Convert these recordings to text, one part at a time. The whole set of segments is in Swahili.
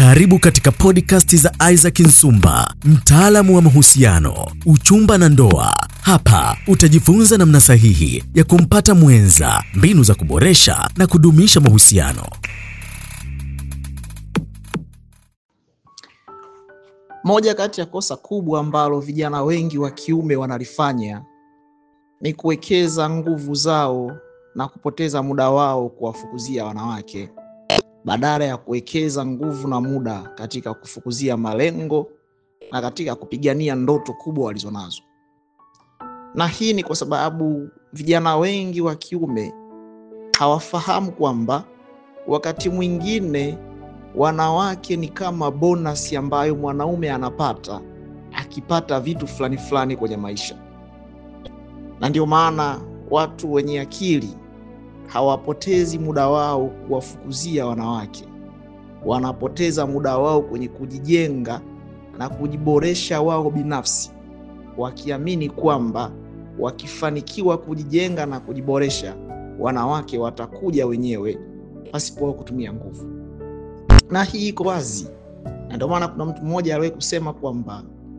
Karibu katika podcast za Isaac Nsumba, mtaalamu wa mahusiano, uchumba na ndoa. Hapa utajifunza namna sahihi ya kumpata mwenza, mbinu za kuboresha na kudumisha mahusiano. Moja kati ya kosa kubwa ambalo vijana wengi wa kiume wanalifanya ni kuwekeza nguvu zao na kupoteza muda wao kuwafukuzia wanawake badala ya kuwekeza nguvu na muda katika kufukuzia malengo na katika kupigania ndoto kubwa walizonazo. Na hii ni kwa sababu vijana wengi wa kiume hawafahamu kwamba wakati mwingine wanawake ni kama bonasi ambayo mwanaume anapata akipata vitu fulani fulani kwenye maisha, na ndio maana watu wenye akili hawapotezi muda wao kuwafukuzia wanawake, wanapoteza muda wao kwenye kujijenga na kujiboresha wao binafsi, wakiamini kwamba wakifanikiwa kujijenga na kujiboresha, wanawake watakuja wenyewe pasipo kutumia nguvu. Na hii iko wazi, na ndio maana kuna mtu mmoja aliwahi kusema kwamba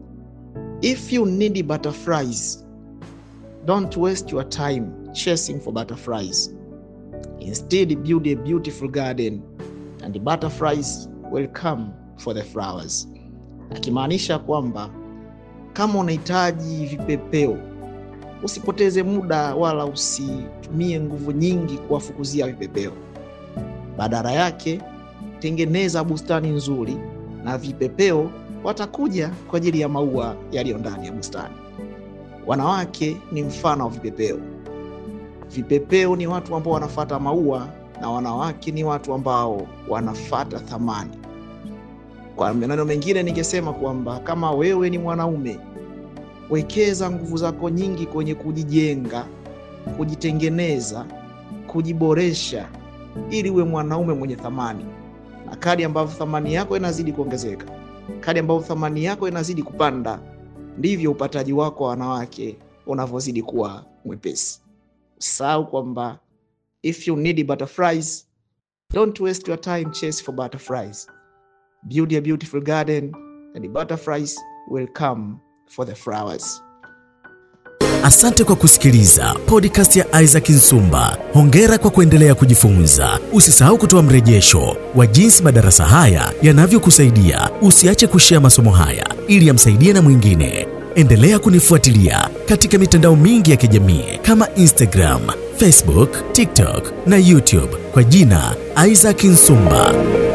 if you need butterflies don't waste your time chasing for butterflies Instead, build a beautiful garden and the butterflies will come for the flowers. Akimaanisha kwamba kama unahitaji vipepeo, usipoteze muda wala usitumie nguvu nyingi kuwafukuzia vipepeo. Badala yake, tengeneza bustani nzuri na vipepeo watakuja kwa ajili ya maua yaliyo ndani ya bustani. Wanawake ni mfano wa vipepeo. Vipepeo ni watu ambao wanafata maua na wanawake ni watu ambao wanafata thamani. Kwa maneno mengine, ningesema kwamba kama wewe ni mwanaume, wekeza nguvu zako nyingi kwenye kujijenga, kujitengeneza, kujiboresha ili uwe mwanaume mwenye thamani, na kadi ambavyo thamani yako inazidi kuongezeka, kadi ambavyo thamani yako inazidi kupanda, ndivyo upataji wako wa wanawake unavyozidi kuwa mwepesi. Usahau kwamba if you need butterflies don't waste your time chase for butterflies build a beautiful garden and the butterflies will come for the flowers Asante kwa kusikiliza podcast ya Isaac Nsumba. Hongera kwa kuendelea kujifunza. Usisahau kutoa mrejesho wa jinsi madarasa haya yanavyokusaidia. Usiache kushea masomo haya ili yamsaidie na mwingine. Endelea kunifuatilia katika mitandao mingi ya kijamii kama Instagram, Facebook, TikTok na YouTube kwa jina Isaac Nsumba.